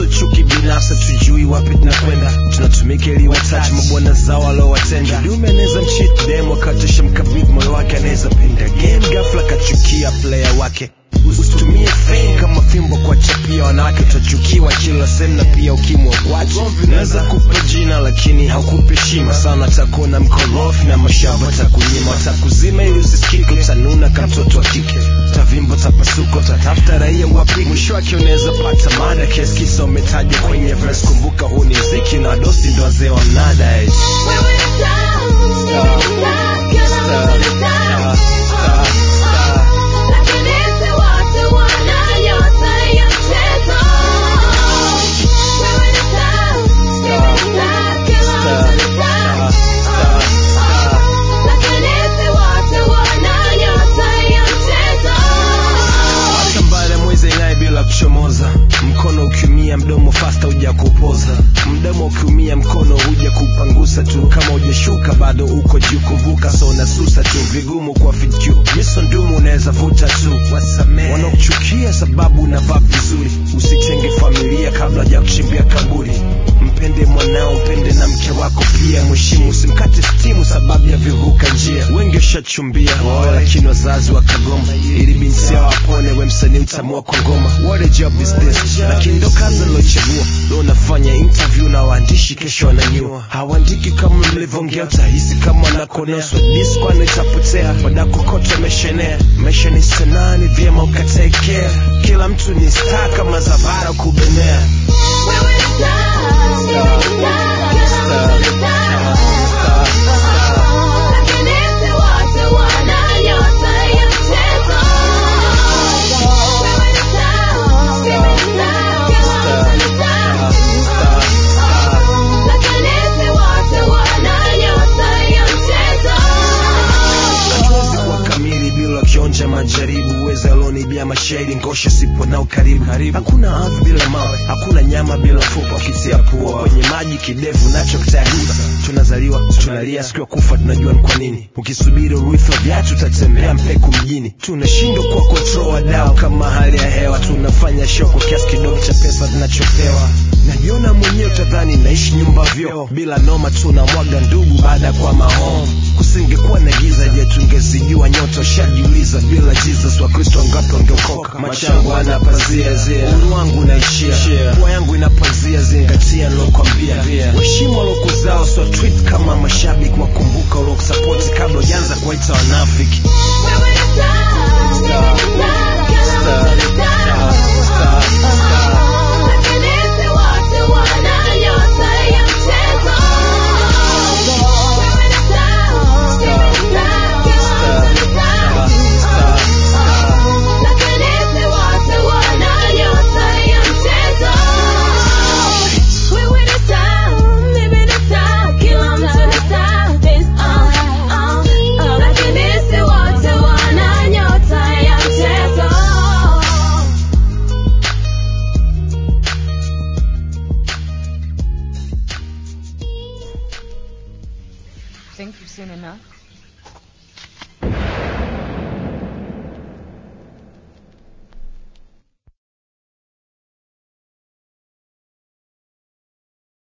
so chuki binafsi tujui wapi tunakwenda tunatumika ili watachi mabwana zao waliowatenda kidume anaweza mchit dem akatisha mkabidhi moyo wake anaweza pinda game ghafla kachukia player wake usitumie fame kama fimbo kwa chapia wanawake utachukiwa kila sehemu na pia ukimwa watu naweza kupa jina lakini haukupi heshima sana takuona mkorofi na mashamba takunyima watakuzima ili usisikike utanuna kama mtoto wa kike tavimbo tapasuko tatafuta raia wapi mwisho wake unaweza pata mada kesi kisa umetajwa kwenye verse kumbuka huu ni mziki na dosi ndo wazee wa mnada eh. Hata baada ya mwezi ing'ae bila kuchomoza mkono ukiumia mdomo fasta huja kupoza mdomo ukiumia mkono huja kupangusa tu kama hujashuka bado uko juu kuvuka so unasusa tu vigumu kwa fitu miso ndumu unaweza vuta tu wasamee wanaokuchukia sababu unavaa vizuri usitenge familia kabla ya kuchimbia kaburi mpende mwanao mpende na mke wako pia mheshimu usimkate stimu sababu ya vivuka njia wengi ushachumbia waoe lakini wazazi wakagoma ili binti yao apone we msanii utamua kwa ngoma what a job is this lakini ndo kazi nilochagua leo nafanya interview na waandishi kesho wananyua hawaandiki kama mlivyoongea utahisi kama wanakonoswa diskwano itapotea wadakokoto wameshenea maisha ni sanaa ni vyema ukatekea kila mtu ni star kama zavara kubenea hatuwezi kuwa kamili bila kionja majaribu uweza alonibia mashahidi ngosha sipo nao karibu hakuna ardhi bila mawe hakuna nyama bila mfupa ukitia pua kwenye maji kidevu nacho kitaiba tunazaliwa tunalia siku ya kufa tunajua ni kwa nini ukisubiri urithi wa viatu utatembea mpeku mjini tunashindwa kwa control wadau kama hali ya hewa tunafanya show kwa kiasi kidogo cha pesa tunachopewa najiona mwenyewe utadhani naishi nyumba vyoo bila noma tunamwaga ndugu baada ya kwa mahome kusingekuwa na giza je tungezijua nyota ushajiuliza bila jesus wakristo wangapi wangeokoka machangu ana pazia zia uru wangu unaishia pua yangu ina pazia zingatia nilokwambia waheshimu walokuzao so tweet kama mashabiki wakumbuka ulokusapoti kabla ujaanza kuwaita wanafiki Think you've seen enough?